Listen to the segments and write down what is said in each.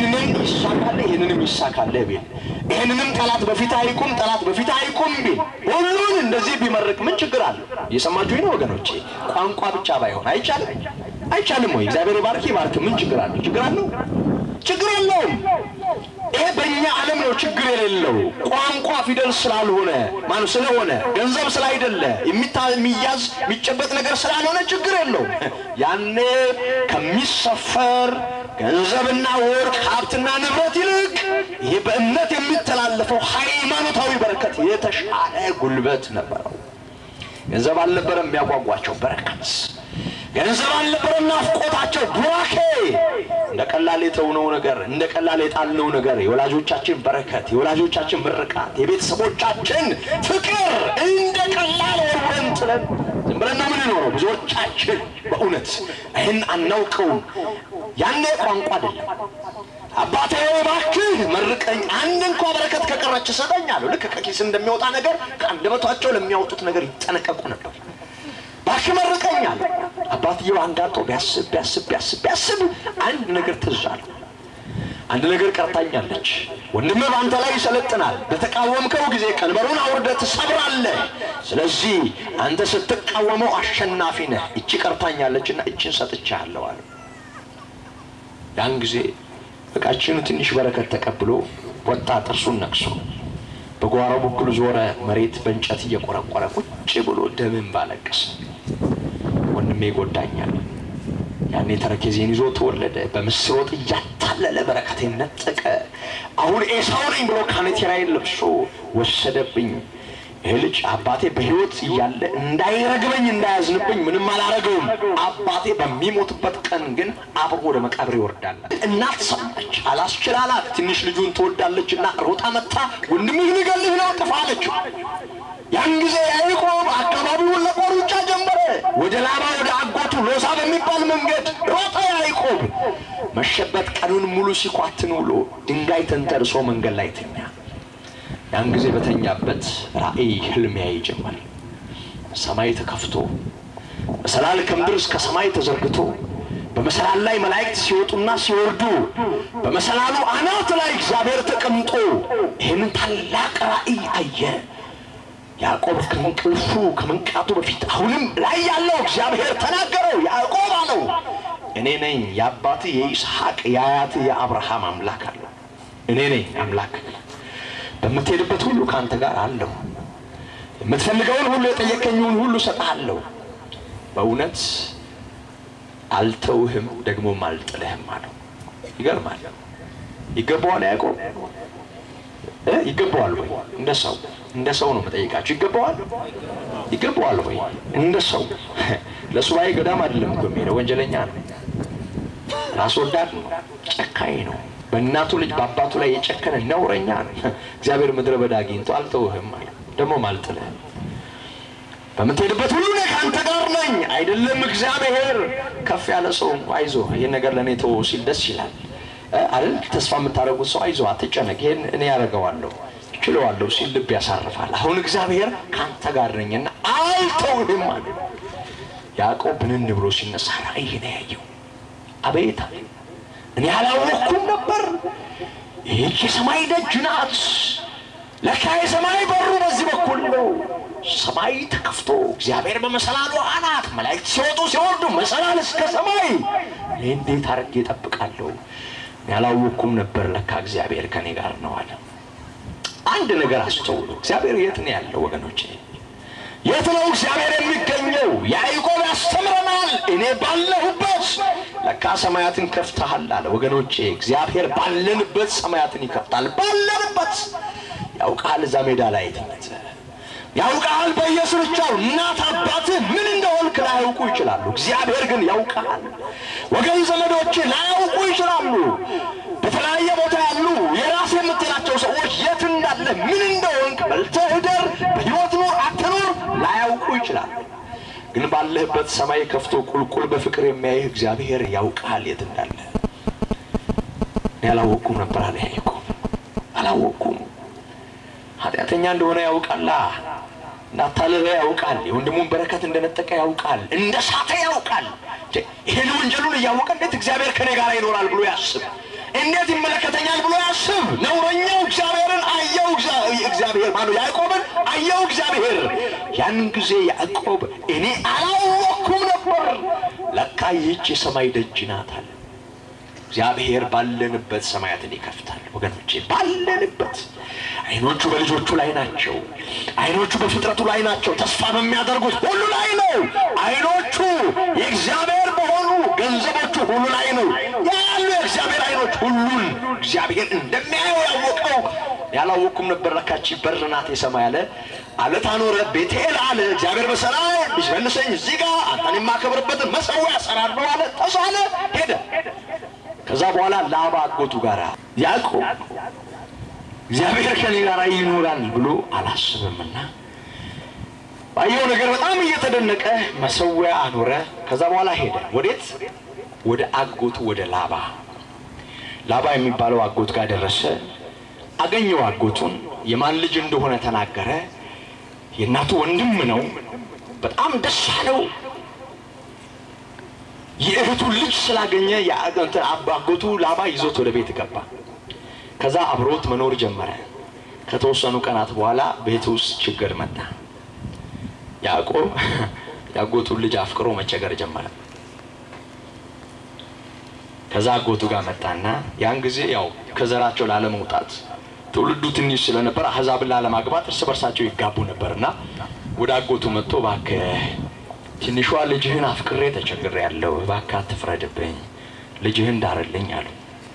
ይህንንም ይሳካል፣ ይህንንም ይሳካል ቢል ይህንንም ጠላት በፊት አይቁም፣ ጠላት በፊት አይቁም ቢል ሁሉን እንደዚህ ቢመርቅ ምን ችግር አለ? እየሰማችሁ ነው ወገኖቼ? ቋንቋ ብቻ ባይሆን አይቻልም? አይቻልም ወይ? እግዚአብሔር ባርክ ባርክ፣ ምን ችግር አለ? ችግር አለው? ችግር የለውም። ይሄ በእኛ ዓለም ነው ችግር የሌለው ቋንቋ ፊደል ስላልሆነ ማን ስለሆነ ገንዘብ ስላይደለ የሚታ- የሚያዝ የሚጨበጥ ነገር ስላልሆነ ችግር የለውም። ያኔ ከሚሰፈር ገንዘብና ወርቅ ሀብትና ንብረት ይልቅ ይሄ በእምነት የሚተላለፈው ሃይማኖታዊ በረከት የተሻለ ጉልበት ነበረው። ገንዘብ አልነበረም የሚያጓጓቸው በረከት ገንዘብ አልነበረም ናፍቆታቸው ቡራኬ እንደ ቀላል የተውነው ነገር እንደ ቀላል የጣልነው ነገር የወላጆቻችን በረከት የወላጆቻችን ምርቃት የቤተሰቦቻችን ፍቅር እንደ ቀላል ወርወን ጥለን ዝም ብለን ነው የምንኖረው ብዙዎቻችን በእውነት ይህን አናውቀውም ያኔ ቋንቋ አይደለም አባቴ እባክህ መርቀኝ አንድ እንኳ በረከት ከቀረች ስጠኝ አሉ ልክ ከኪስ እንደሚወጣ ነገር ከአንደበታቸው ለሚያወጡት ነገር ይጠነቀቁ ነበር እባክህ መርቀኝ አሉ አባትየው አንጋጦ ቢያስብ ቢያስብ ቢያስብ ቢያስብ አንድ ነገር ትዝ አለው አንድ ነገር ቀርታኛለች ወንድምህ በአንተ ላይ ይሰለጥናል በተቃወምከው ጊዜ ቀንበሩን አውርደህ ትሰብራለህ ስለዚህ አንተ ስትቃወመው አሸናፊ ነህ እቺ ቀርታኛለችና እችን ሰጥቻለሁ አለ ያን ጊዜ እቃችኑ ትንሽ በረከት ተቀብሎ ወጣ ጥርሱን ነክሶ በጓሮ በኩል ዞረ መሬት በእንጨት እየቆረቆረ ቁጭ ብሎ ደምን ባለቀሰ ወንድሜ ይጎዳኛል ያኔ ተረኬዜን ይዞ ተወለደ በምስር ወጥ እያታለለ በረከቴን ነጠቀ አሁን ኤሳው ነኝ ብሎ ካኔቴራዬን ለብሶ ወሰደብኝ ይህ ልጅ አባቴ በሕይወት እያለ እንዳይረግበኝ እንዳያዝንብኝ ምንም አላረገውም አባቴ በሚሞትበት ቀን ግን አብሮ ወደ መቃብር ይወርዳል እናት ሰማች አላስችላላት ትንሽ ልጁን ትወዳለችና ሮጣ መታ ወንድምህ ሊገልህ ነው ጥፋ አለችው ያን ጊዜ ያዕቆብ አካባቢውን ለቆ ሩጫ ጀመረ ወደ ላባ ወደ አጎቱ ሎዛ በሚባል መንገድ ሮጠ ያዕቆብ መሸበት ቀኑን ሙሉ ሲኳትን ውሎ ድንጋይ ተንተርሶ መንገድ ላይ ተኛ ያን ጊዜ በተኛበት ራእይ ህልም ያይ ጀመር ሰማይ ተከፍቶ መሰላል ከምድር እስከ ሰማይ ተዘርግቶ በመሰላል ላይ መላእክት ሲወጡና ሲወርዱ በመሰላሉ አናት ላይ እግዚአብሔር ተቀምጦ ይህንን ታላቅ ራእይ አየ ያዕቆብ ከእንቅልፉ ከመንቃቱ በፊት አሁንም ላይ ያለው እግዚአብሔር ተናገረው ያዕቆብ አለው እኔ ነኝ የአባት የይስሐቅ የአያት የአብርሃም አምላክ አለው እኔ ነኝ አምላክ በምትሄድበት ሁሉ ከአንተ ጋር አለሁ የምትፈልገውን ሁሉ የጠየቀኝውን ሁሉ እሰጥሃለሁ በእውነት አልተውህም ደግሞም አልጥልህም አለው ይገርማል ይገባዋል ያዕቆብ እ ይገባዋል ወይ እንደ ሰው እንደ ሰው ነው መጠየቃችሁ ይገባዋል ይገባዋል ወይ እንደ ሰው ለሱባኤ ገዳም አይደለም እኮ የሚሄደው ወንጀለኛ ነው ራስ ወዳድ ነው ጨካኝ ነው በእናቱ ልጅ በአባቱ ላይ የጨከነ ነውረኛ ነው እግዚአብሔር ምድረ በዳ አግኝቶ አልተውህም አለ ደግሞም አልጥልህም በምትሄድበት ሁሉ እኔ ከአንተ ጋር ነኝ አይደለም እግዚአብሔር ከፍ ያለ ሰው እንኳ አይዞ ይህን ነገር ለእኔ ተወው ሲል ደስ ይላል አይደል ተስፋ የምታደርጉት ሰው አይዞ አትጨነቅ ይህን እኔ ያደርገዋለሁ ችለዋለሁ ሲል ልብ ያሳርፋል አሁን እግዚአብሔር ከአንተ ጋር ነኝና አልተውህም አለ ያዕቆብ ብንን ብሎ ሲነሳ ራእይ ነው ያየው አቤት አለ እኔ አላወቅኩም ነበር ይህች የሰማይ ደጅ ናት ለካ የሰማይ በሩ በዚህ በኩል ነው ሰማይ ተከፍቶ እግዚአብሔር በመሰላሉ አናት መላእክት ሲወጡ ሲወርዱ መሰላል እስከ ሰማይ እኔ እንዴት አድርጌ እጠብቃለሁ እኔ አላወቅኩም ነበር ለካ እግዚአብሔር ከኔ ጋር ነው አለ አንድ ነገር አስተውሉ እግዚአብሔር የት ነው ያለው ወገኖቼ የት ነው እግዚአብሔር የሚገኘው ያዕቆብ ያስተምረናል እኔ ባለሁበት ለካ ሰማያትን ከፍተሃል አለ ወገኖቼ እግዚአብሔር ባለንበት ሰማያትን ይከፍታል ባለንበት ያውቃል እዛ ሜዳ ላይ ትምህርት ያውቃል በየስርቻው እናት አባትህ ምን እንደሆንክ ላያውቁ ይችላሉ እግዚአብሔር ግን ያውቃል ወገን ዘመዶች ላያውቁ ይችላሉ በተለያየ ቦታ ያሉ የራስ የምትላቸው ሰዎች የት እንዳለ ምን እንደሆንክ በልተህ እደር በሕይወት ኑር አትኑር ላያውቁ ይችላሉ ግን ባለህበት ሰማይ ከፍቶ ቁልቁል በፍቅር የሚያይህ እግዚአብሔር ያውቃል የት እንዳለ እኔ አላወቅኩም ነበር አለ ያዕቆብ አላወቅኩም ኃጢአተኛ እንደሆነ ያውቃላ እንዳታለለ ያውቃል የወንድሙን በረከት እንደነጠቀ ያውቃል እንደ ሳተ ያውቃል ይህን ወንጀሉን እያወቀ እንዴት እግዚአብሔር ከኔ ጋር ይኖራል ብሎ ያስብ እንዴት ይመለከተኛል ብሎ ያስብ። ነውረኛው እግዚአብሔርን አየው። እግዚአብሔር ማነው? ያዕቆብን አየው እግዚአብሔር። ያንን ጊዜ ያዕቆብ እኔ አላወቅኩም ነበር፣ ለካ ይህች የሰማይ ደጅ ናት አለ። እግዚአብሔር ባለንበት ሰማያትን ይከፍታል። ወገኖቼ ባለንበት አይኖቹ በልጆቹ ላይ ናቸው። አይኖቹ በፍጥረቱ ላይ ናቸው። ተስፋ በሚያደርጉት ሁሉ ላይ ነው። አይኖቹ የእግዚአብሔር በሆኑ ገንዘቦቹ ሁሉ ላይ ነው ያሉ የእግዚአብሔር አይኖች ሁሉን እግዚአብሔር እንደሚያየው ያወቀው ያላወቅኩም ነበር። ለካቺ በር ናት የሰማይ አለ አለት አኖረ ቤቴል አለ እግዚአብሔር በሰላም ቢመልሰኝ እዚህ ጋር አንተን የማከብርበትን መሰዊያ እሰራለሁ አለ። ተሳለ ሄደ። ከዛ በኋላ ላባ አጎቱ ጋር ያዕቆብ እግዚአብሔር ከኔ ጋር ይኖራል ብሎ አላስብምና ባየው ነገር በጣም እየተደነቀ መሰዊያ አኖረ። ከዛ በኋላ ሄደ። ወዴት? ወደ አጎቱ ወደ ላባ። ላባ የሚባለው አጎት ጋር ደረሰ። አገኘው አጎቱን። የማን ልጅ እንደሆነ ተናገረ። የእናቱ ወንድም ነው። በጣም ደስ አለው። የእህቱን ልጅ ስላገኘ አጎቱ ላባ ይዞት ወደ ቤት ገባ። ከዛ አብሮት መኖር ጀመረ። ከተወሰኑ ቀናት በኋላ ቤት ውስጥ ችግር መጣ። ያዕቆብ የአጎቱን ልጅ አፍቅሮ መቸገር ጀመረ። ከዛ አጎቱ ጋር መጣና ያን ጊዜ ያው ከዘራቸው ላለመውጣት ትውልዱ ትንሽ ስለነበር አሕዛብን ላለማግባት እርስ በርሳቸው ይጋቡ ነበርና ወደ አጎቱ መጥቶ እባክህ ትንሿ ልጅህን አፍቅሬ ተቸግሬ ያለው እባክህ አትፍረድብኝ፣ ልጅህን ዳርልኝ አሉ።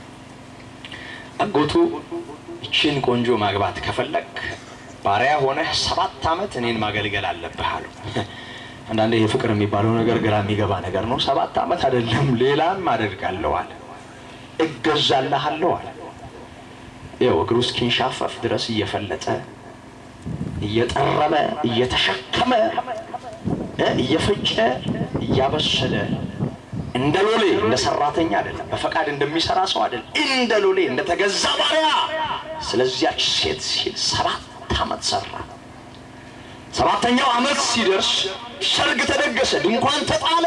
አጎቱ ይችን ቆንጆ ማግባት ከፈለግ ባሪያ ሆነህ ሰባት ዓመት እኔን ማገልገል አለብህ አሉ። አንዳንዴ ይህ ፍቅር የሚባለው ነገር ግራ የሚገባ ነገር ነው። ሰባት ዓመት አይደለም ሌላም አደርጋለሁ አለ፣ እገዛልሃለሁ አለ። ይኸው እግሩ እስኪንሻፈፍ ድረስ እየፈለጠ እየጠረበ እየተሸከመ እየፈጨ እያበሰለ እንደ ሎሌ እንደ ሰራተኛ አይደለም፣ በፈቃድ እንደሚሰራ ሰው አይደለም፣ እንደ ሎሌ እንደ ተገዛ ባሪያ ስለዚያች ሴት ሲል ሰባት ዓመት ሰራ። ሰባተኛው ዓመት ሲደርስ ሰርግ ተደገሰ፣ ድንኳን ተጣለ።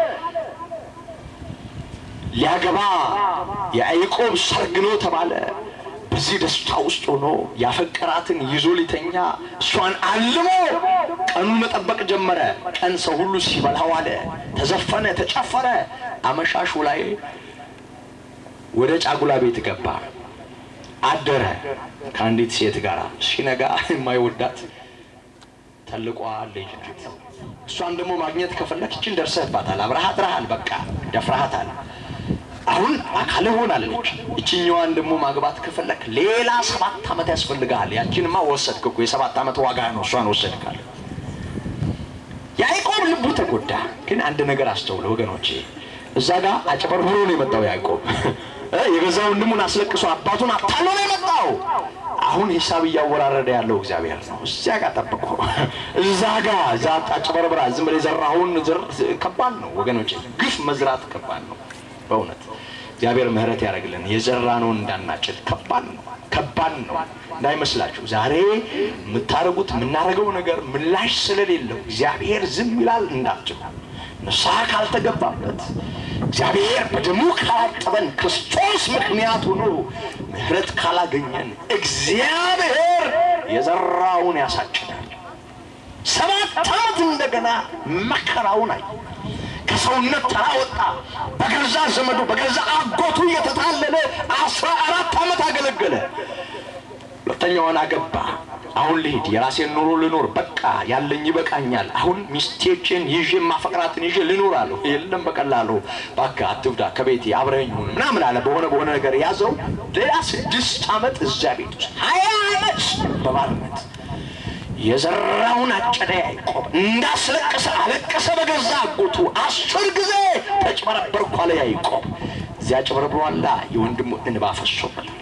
ሊያገባ የያዕቆብ ሰርግ ነው ተባለ። በዚህ ደስታ ውስጥ ሆኖ ያፈቀራትን ይዞ ሊተኛ እሷን አልሞ ቀኑን መጠበቅ ጀመረ። ቀን ሰው ሁሉ ሲበላ ዋለ፣ ተዘፈነ፣ ተጨፈረ። አመሻሹ ላይ ወደ ጫጉላ ቤት ገባ፣ አደረ ከአንዲት ሴት ጋር። ሲነጋ የማይወዳት ተልቋ ልጅ ናት። እሷን ደግሞ ማግኘት ከፈለክ ይችን ደርሰህባታል፣ አብረሃት ረሃል፣ በቃ ደፍረሃታል። አሁን አካል ሆናለች። ይችኛዋን ደግሞ ማግባት ከፈለክ ሌላ ሰባት ዓመት ያስፈልግሃል። ያችንማ ወሰድክ እኮ የሰባት ዓመት ዋጋ ነው። እሷን ወሰድካል። ያዕቆብ ልቡ ተጎዳ። ግን አንድ ነገር አስተውለ ወገኖቼ፣ እዛ ጋር አጭበርብሮ ነው የመጣው ያዕቆብ። የገዛ ወንድሙን አስለቅሶ አባቱን አታሎ ነው የመጣው። አሁን ሂሳብ እያወራረደ ያለው እግዚአብሔር ነው። እዚያ ጋር ጠብቆ እዛ ጋር እዛ አጭበርብራ ዝም ብለህ የዘራኸውን ዘር ከባድ ነው ወገኖቼ። ግፍ መዝራት ከባድ ነው በእውነት እግዚአብሔር ምሕረት ያደርግልን። የዘራነውን እንዳናጭድ ከባድ ነው፣ ከባድ ነው እንዳይመስላችሁ። ዛሬ የምታደርጉት የምናደርገው ነገር ምላሽ ስለሌለው እግዚአብሔር ዝም ይላል እንዳትሉ። ንስሐ ካልተገባበት እግዚአብሔር በደሙ ካላጠበን ክርስቶስ ምክንያት ሆኖ ምሕረት ካላገኘን እግዚአብሔር የዘራውን ያሳጭዳል። ሰባት ዓመት እንደገና መከራውን አይ ከሰውነት ተራ ወጣ። በገዛ ዘመዱ በገዛ አጎቱ እየተታለለ አስራ አራት ዓመት አገለገለ። ሁለተኛዋን አገባ። አሁን ልሂድ፣ የራሴን ኑሮ ልኖር፣ በቃ ያለኝ ይበቃኛል። አሁን ሚስቴችን ይዤ ማፈቅራትን ይዤ ልኖር አለሁ። የለም በቀላሉ እባክህ አትብዳ፣ ከቤቴ አብረኸኝ ሁን ምናምን አለ። በሆነ በሆነ ነገር ያዘው። ሌላ ስድስት ዓመት እዚያ ቤት ውስጥ ሀያ ዓመት በባርነት የዘራውን አጨደ። ያዕቆብ እንዳስለቀሰ አለቀሰ በገዛ አጎቱ። አስር ጊዜ ተጭበረበርኩ አለ ያዕቆብ። እዚያ ጭበረብሯላ የወንድሙ እንባ ፈሶበታል።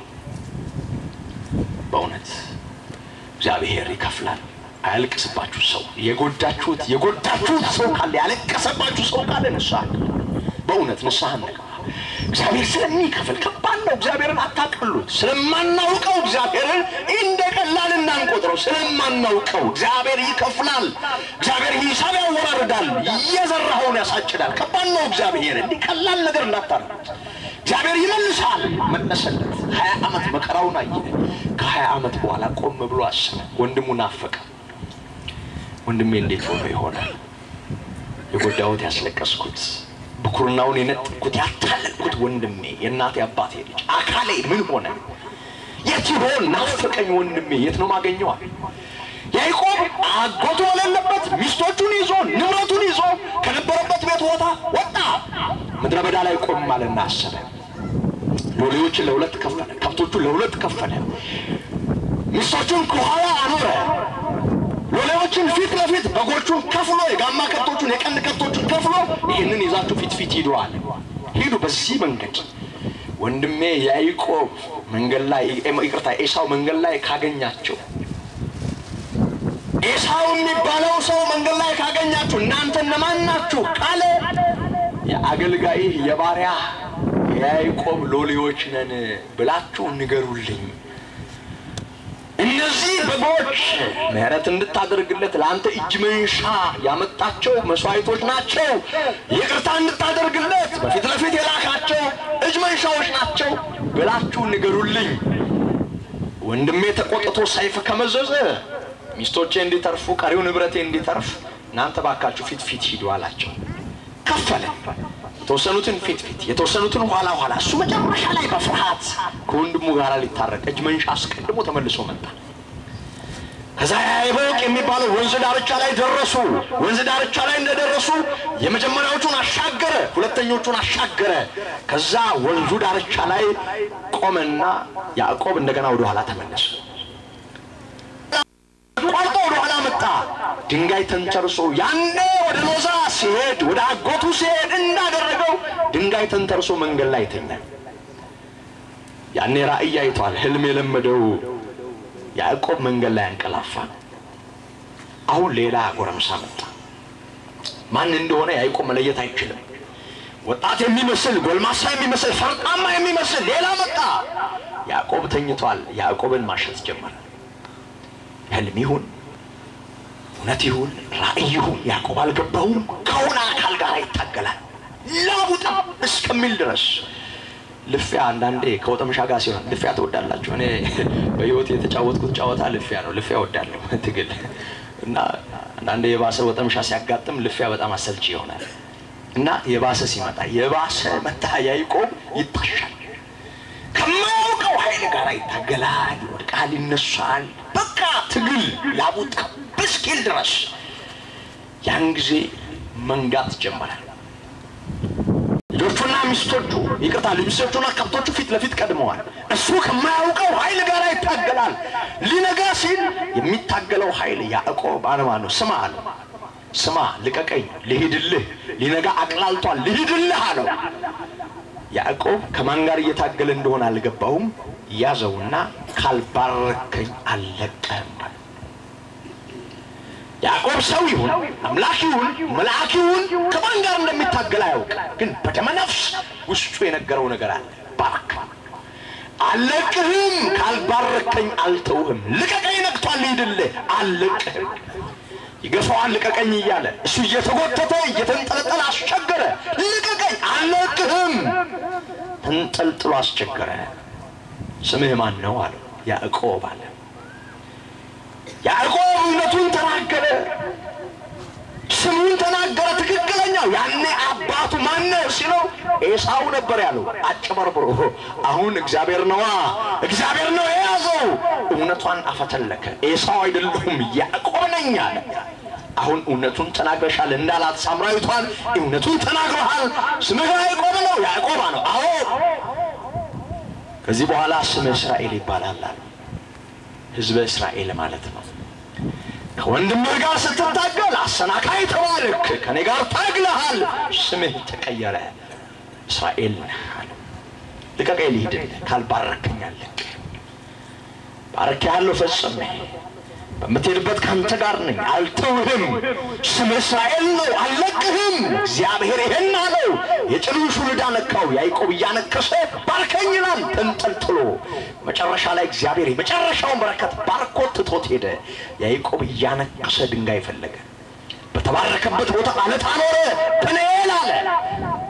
በእውነት እግዚአብሔር ይከፍላል። አያልቅስባችሁ ሰው የጎዳችሁት የጎዳችሁት ሰው ካለ ያለቀሰባችሁ ሰው ካለ ንስሐ በእውነት ንስሐ እንግባ። እግዚአብሔር ስለሚከፍል ከባድ ነው። እግዚአብሔርን አታቅሉት። ስለማናውቀው እግዚአብሔርን እንደ ቀላል እናንቆጥረው። ስለማናውቀው እግዚአብሔር ይከፍላል። እግዚአብሔር ሂሳብ ያወራርዳል። እየዘራኸውን ያሳጭዳል። ከባድ ነው። እግዚአብሔር እንዲህ ቀላል ነገር እንዳታረጉት። እግዚአብሔር ይመልሳል። መለሰለት። ሀያ ዓመት መከራውን አየ። ከሀያ ዓመት በኋላ ቆም ብሎ አሰበ። ወንድሙ ናፈቀ። ወንድሜ እንዴት ሆኖ ይሆናል የጎዳሁት ያስለቀስኩት ብኩርናውን የነጠቅኩት ያታለልኩት ወንድሜ የእናቴ አባቴ ልጅ አካሌ ምን ሆነ? የት ይሆን? ናፈቀኝ ወንድሜ የት ነው ማገኘዋል? ያዕቆብ አጎቱ በሌለበት ሚስቶቹን ይዞ ንብረቱን ይዞ ከነበረበት ቤት ቦታ ወጣ። ምድረ በዳ ላይ ቆም አለና አሰበ። ሎሌዎችን ለሁለት ከፈለ፣ ከብቶቹን ለሁለት ከፈለ፣ ሚስቶቹን ከኋላ አኖረ። ሎሌዎችን ፊት ለፊት በጎቹን ከፍሎ የጋማ ከብቶቹን የቀንድ ከብቶቹን ከፍሎ ይህንን ይዛችሁ ፊት ፊት ሂዱ አለ። ሂዱ በዚህ መንገድ ወንድሜ ያዕቆብ መንገድ ላይ ይቅርታ፣ ኤሳው መንገድ ላይ ካገኛቸው ኤሳው የሚባለው ሰው መንገድ ላይ ካገኛችሁ እናንተ እነማን ናችሁ ካለ የአገልጋይህ የባሪያ የያዕቆብ ሎሌዎች ነን ብላችሁ ንገሩልኝ። እነዚህ በጎች ምሕረት እንድታደርግለት ለአንተ እጅ መንሻ ያመጣቸው መስዋዕቶች ናቸው። ይቅርታ እንድታደርግለት በፊት ለፊት የላካቸው እጅ መንሻዎች ናቸው ብላችሁ ንገሩልኝ። ወንድሜ ተቆጥቶ ሰይፍ ከመዘዘ ሚስቶቼ እንዲተርፉ ቀሪው ንብረቴ እንዲተርፍ እናንተ ባካችሁ ፊት ፊት ሂዱ አላቸው። ከፈለ። የተወሰኑትን ፊት ፊት የተወሰኑትን ኋላ ኋላ። እሱ መጨረሻ ላይ በፍርሃት ከወንድሙ ጋር ሊታረቅ እጅ መንሻ አስቀድሞ ተመልሶ መጣ። ከዛ ያይቦቅ የሚባለው ወንዝ ዳርቻ ላይ ደረሱ። ወንዝ ዳርቻ ላይ እንደደረሱ የመጀመሪያዎቹን አሻገረ፣ ሁለተኞቹን አሻገረ። ከዛ ወንዙ ዳርቻ ላይ ቆመና ያዕቆብ እንደገና ወደ ኋላ ተመለሰ። ቆርጦ ወደ ኋላ መጣ። ድንጋይ ተንተርሶ ያኔ ወደ ሎዛ ሲሄድ ወደ አጎቱ ሲሄድ እንዳደረገው ድንጋይ ተንተርሶ መንገድ ላይ ተኛ። ያኔ ራእይ አይቷል። ህልም የለመደው ያዕቆብ መንገድ ላይ አንቀላፋ። አሁን ሌላ ጎረምሳ መጣ። ማን እንደሆነ ያዕቆብ መለየት አይችልም። ወጣት የሚመስል ጎልማሳ የሚመስል ፈርጣማ የሚመስል ሌላ መጣ። ያዕቆብ ተኝቷል። ያዕቆብን ማሸት ጀመረ። ህልም ይሁን እውነት ይሁን ራእይ ይሁን ያዕቆብ አልገባውም። ከሆነ አካል ጋር ይታገላል ላቡጣ እስከሚል ድረስ ልፊያ። አንዳንዴ ከወጠምሻ ጋር ሲሆን ልፊያ ትወዳላችሁ። እኔ በህይወት የተጫወትኩት ጨዋታ ልፊያ ነው። ልፊያ እወዳለሁ ትግል እና አንዳንዴ የባሰ ወጠምሻ ሲያጋጥም ልፊያ በጣም አሰልቺ ይሆናል እና የባሰ ሲመጣ የባሰ መታ ያዕቆብ ይታሻል። ከማያውቀው ኃይል ጋር ይታገላል፣ ይወድቃል፣ ይነሳል። በቃ ትግል ላቡጣ እስኪል ድረስ ያን ጊዜ መንጋት ጀመረ። ልጆቹና ሚስቶቹ ይቅርታ፣ ሚስቶቹና ከብቶቹ ፊት ለፊት ቀድመዋል። እሱ ከማያውቀው ኃይል ጋር ይታገላል። ሊነጋ ሲል የሚታገለው ኃይል ያዕቆብ አለማ ነው። ስማ አለው፣ ስማ ልቀቀኝ፣ ልሂድልህ፣ ሊነጋ አቅላልቷል፣ ልሂድልህ አለው። ያዕቆብ ከማን ጋር እየታገለ እንደሆነ አልገባውም። ያዘውና ካልባረከኝ አልለቀህም። ያዕቆብ ሰው ይሁን አምላክ ይሁን መልአክ ይሁን ከማን ጋር እንደሚታገል አያውቅ፣ ግን በደመነፍስ ውስጡ የነገረው ነገር አለ። ባርክ አልለቅህም፣ ካልባረከኝ አልተውህም። ልቀቀኝ፣ ነግቷል፣ ልሂድልህ፣ አልለቅህም። ይገፋዋል፣ ልቀቀኝ እያለ እሱ እየተጎተተ እየተንጠለጠለ አስቸገረ። ልቀቀኝ፣ አልለቅህም። ተንጠልጥሎ አስቸገረ። ስምህ ማን ነው አለው። ያዕቆብ አለ። ያዕቆብ እውነቱን ተናገረ፣ ስሙን ተናገረ። ትክክለኛው ያኔ አባቱ ማነው ሲለው ኤሳው ነበር ያለው አጭበርብሮ። አሁን እግዚአብሔር ነዋ፣ እግዚአብሔር ነው የያዘው። እውነቷን አፈተለከ። ኤሳው አይደለሁም ያዕቆብ ነኝ አለ። አሁን እውነቱን ተናግረሻል እንዳላት ሳምራዊቷን እውነቱን ተናግረሃል። ስምህ ያዕቆብ ነው፣ ያዕቆባ ነው። አዎ ከዚህ በኋላ ስምህ እስራኤል ይባላል አለ። ህዝበ እስራኤል ማለት ነው። ከወንድምህ ጋር ስትታገል አሰናካይ ተባልክ፣ ከኔ ጋር ታግለሃል፣ ስምህ ተቀየረ፣ እስራኤል ነህ አለ። ልቀቀኝ ልሂድልህ፣ ካልባረከኝ አልለቅህም። ባርኬሃለሁ ፈጽሜ በምትሄድበት ከአንተ ጋር ነኝ፣ አልተውህም። ስምህ እስራኤል ነው፣ አልለቅህም። እግዚአብሔር ይሄን አለው። የጭኑን ሹልዳ ነካው። ያዕቆብ እያነከሰ ባርከኝ ይላል ተንጠልጥሎ። መጨረሻ ላይ እግዚአብሔር የመጨረሻውን በረከት ባርኮት ትቶት ሄደ። ያዕቆብ እያነከሰ ድንጋይ ፈለገ። በተባረከበት ቦታ አለት አኖረ። ጵኒኤል አለ።